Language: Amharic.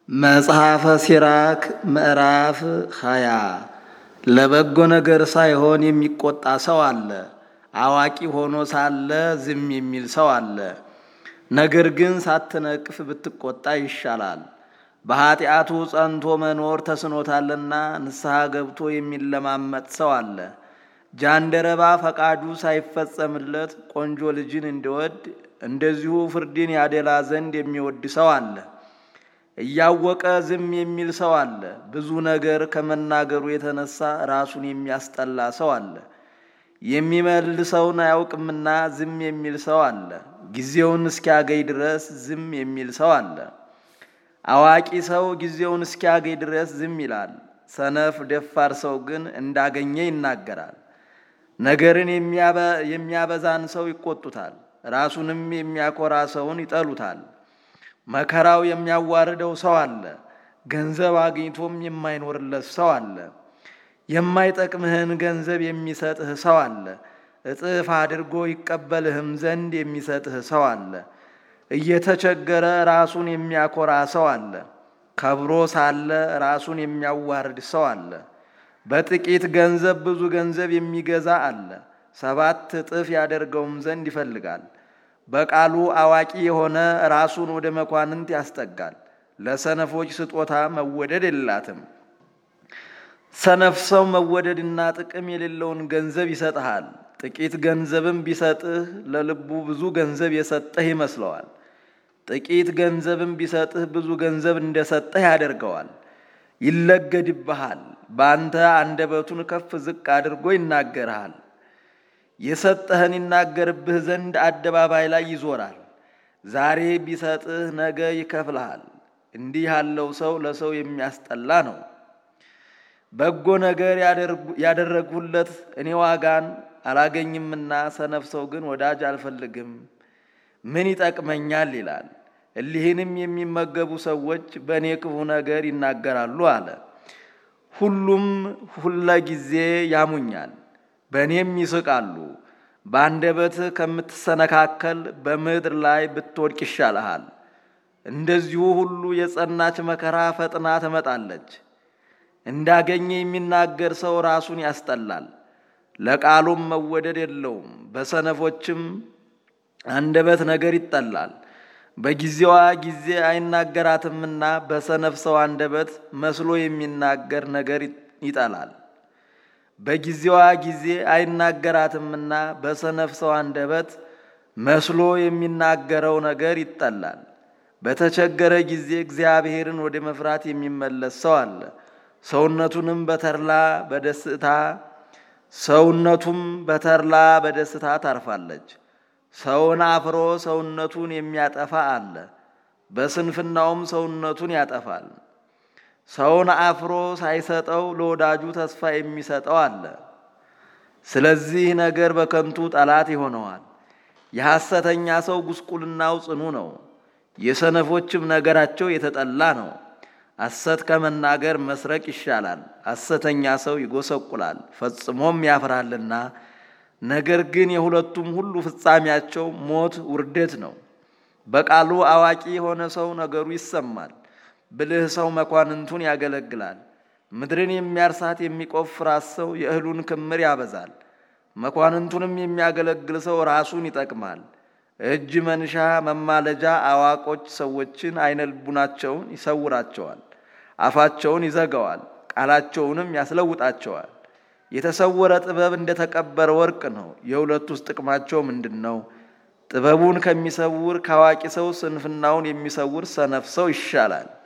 መጽሐፈ ሲራክ ምዕራፍ ሃያ ለበጎ ነገር ሳይሆን የሚቆጣ ሰው አለ። አዋቂ ሆኖ ሳለ ዝም የሚል ሰው አለ። ነገር ግን ሳትነቅፍ ብትቆጣ ይሻላል። በኀጢአቱ ጸንቶ መኖር ተስኖታልና ንስሐ ገብቶ የሚለማመጥ ሰው አለ። ጃንደረባ ፈቃዱ ሳይፈጸምለት ቆንጆ ልጅን እንዲወድ እንደዚሁ ፍርድን ያደላ ዘንድ የሚወድ ሰው አለ። እያወቀ ዝም የሚል ሰው አለ። ብዙ ነገር ከመናገሩ የተነሳ ራሱን የሚያስጠላ ሰው አለ። የሚመልሰውን አያውቅምና ዝም የሚል ሰው አለ። ጊዜውን እስኪያገኝ ድረስ ዝም የሚል ሰው አለ። አዋቂ ሰው ጊዜውን እስኪያገኝ ድረስ ዝም ይላል። ሰነፍ ደፋር ሰው ግን እንዳገኘ ይናገራል። ነገርን የሚያበዛን ሰው ይቆጡታል፣ ራሱንም የሚያኮራ ሰውን ይጠሉታል። መከራው የሚያዋርደው ሰው አለ። ገንዘብ አግኝቶም የማይኖርለት ሰው አለ። የማይጠቅምህን ገንዘብ የሚሰጥህ ሰው አለ። እጥፍ አድርጎ ይቀበልህም ዘንድ የሚሰጥህ ሰው አለ። እየተቸገረ ራሱን የሚያኮራ ሰው አለ። ከብሮ ሳለ ራሱን የሚያዋርድ ሰው አለ። በጥቂት ገንዘብ ብዙ ገንዘብ የሚገዛ አለ። ሰባት እጥፍ ያደርገውም ዘንድ ይፈልጋል። በቃሉ አዋቂ የሆነ ራሱን ወደ መኳንንት ያስጠጋል። ለሰነፎች ስጦታ መወደድ የላትም። ሰነፍ ሰው መወደድና ጥቅም የሌለውን ገንዘብ ይሰጥሃል። ጥቂት ገንዘብም ቢሰጥህ ለልቡ ብዙ ገንዘብ የሰጠህ ይመስለዋል። ጥቂት ገንዘብም ቢሰጥህ ብዙ ገንዘብ እንደሰጠህ ያደርገዋል። ይለገድብሃል። በአንተ አንደበቱን ከፍ ዝቅ አድርጎ ይናገርሃል። የሰጠህን ይናገርብህ ዘንድ አደባባይ ላይ ይዞራል። ዛሬ ቢሰጥህ ነገ ይከፍልሃል። እንዲህ ያለው ሰው ለሰው የሚያስጠላ ነው። በጎ ነገር ያደረግሁለት እኔ ዋጋን አላገኝምና ሰነፍ ሰው ግን ወዳጅ አልፈልግም፣ ምን ይጠቅመኛል ይላል። እሊህንም የሚመገቡ ሰዎች በእኔ ክፉ ነገር ይናገራሉ አለ። ሁሉም ሁለ ጊዜ ያሙኛል በእኔም ይስቃሉ። በአንደበትህ ከምትሰነካከል በምድር ላይ ብትወድቅ ይሻልሃል። እንደዚሁ ሁሉ የጸናች መከራ ፈጥና ትመጣለች። እንዳገኘ የሚናገር ሰው ራሱን ያስጠላል፣ ለቃሉም መወደድ የለውም። በሰነፎችም አንደበት ነገር ይጠላል። በጊዜዋ ጊዜ አይናገራትምና በሰነፍ ሰው አንደበት መስሎ የሚናገር ነገር ይጠላል። በጊዜዋ ጊዜ አይናገራትምና በሰነፍ ሰው አንደበት መስሎ የሚናገረው ነገር ይጠላል። በተቸገረ ጊዜ እግዚአብሔርን ወደ መፍራት የሚመለስ ሰው አለ። ሰውነቱንም በተድላ በደስታ ሰውነቱም በተድላ በደስታ ታርፋለች። ሰውን አፍሮ ሰውነቱን የሚያጠፋ አለ። በስንፍናውም ሰውነቱን ያጠፋል። ሰውን አፍሮ ሳይሰጠው ለወዳጁ ተስፋ የሚሰጠው አለ። ስለዚህ ነገር በከንቱ ጠላት ይሆነዋል። የሐሰተኛ ሰው ጉስቁልናው ጽኑ ነው፣ የሰነፎችም ነገራቸው የተጠላ ነው። ሐሰት ከመናገር መስረቅ ይሻላል። ሐሰተኛ ሰው ይጎሰቁላል ፈጽሞም ያፍራልና። ነገር ግን የሁለቱም ሁሉ ፍጻሜያቸው ሞት፣ ውርደት ነው። በቃሉ አዋቂ የሆነ ሰው ነገሩ ይሰማል። ብልህ ሰው መኳንንቱን ያገለግላል። ምድርን የሚያርሳት የሚቆፍራት ሰው የእህሉን ክምር ያበዛል። መኳንንቱንም የሚያገለግል ሰው ራሱን ይጠቅማል። እጅ መንሻ መማለጃ አዋቆች ሰዎችን አይነ ልቡናቸውን ይሰውራቸዋል። አፋቸውን ይዘጋዋል፣ ቃላቸውንም ያስለውጣቸዋል። የተሰወረ ጥበብ እንደተቀበረ ወርቅ ነው። የሁለቱስ ጥቅማቸው ምንድን ነው? ጥበቡን ከሚሰውር ከአዋቂ ሰው ስንፍናውን የሚሰውር ሰነፍ ሰው ይሻላል።